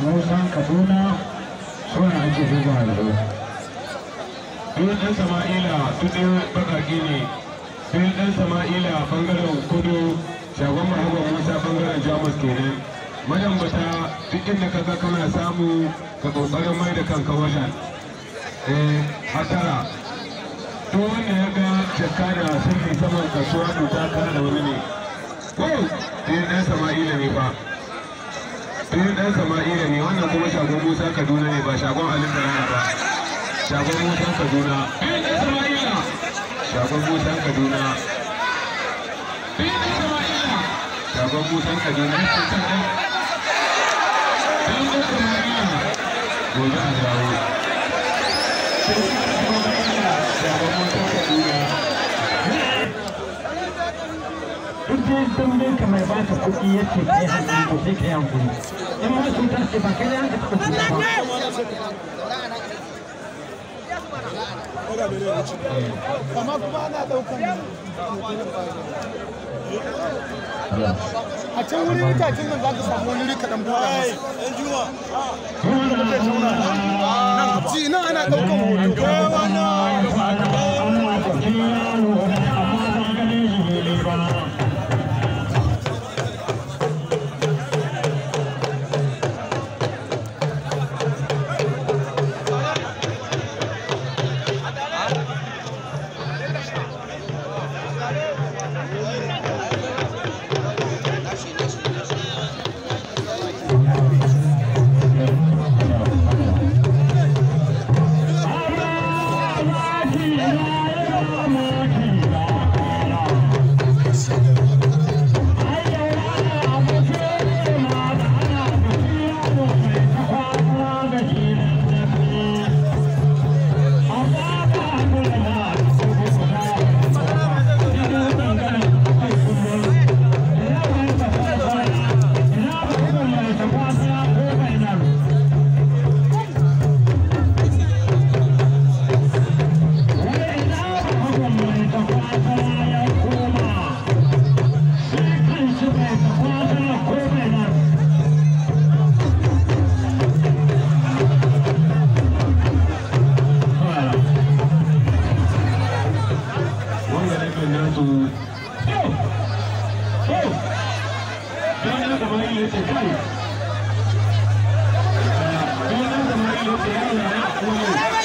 musa kaduna suna ake buga yanzu Duk ɗan Sama'ila duk ɗaya baƙaƙe ne. Duk ɗan Sama'ila ɓangaren kudu shagon Muhammad Musa ɓangaren Jamus kenan. Madambata duk inda ka ga kana samu ka ƙoƙarin mai da kanka wajen. Eh, hatara. Duk wanda ya ga jakka da sirri saman kasuwa to ta kara da wani ne. Ko, duk ɗan Sama'ila ne fa. Duk ɗan Sama'ila ne wannan kuma shagon Musa Kaduna ne ba shagon Alin Talana ba. shagon motan kaduna biyu da sama'ila shagon motan kaduna biyu da sama'ila shagon motan kaduna ya ce kan ɗan biyu da sama'ila gobe a dawo shagon motan kaduna duk dai dambin ka mai baka kuɗi ya ce kai hankali to sai kai hankali in ma cuta ce ba kai yanka taɓa cuta ba amma kuma ana daukan a can wurin itacen nan za ka samu wani rika dan buɗa masa ji nan ana daukan hoto wanda nufin nasu ɗan sama'ila ya ce kai ɗan sama'ila ya ce yaro na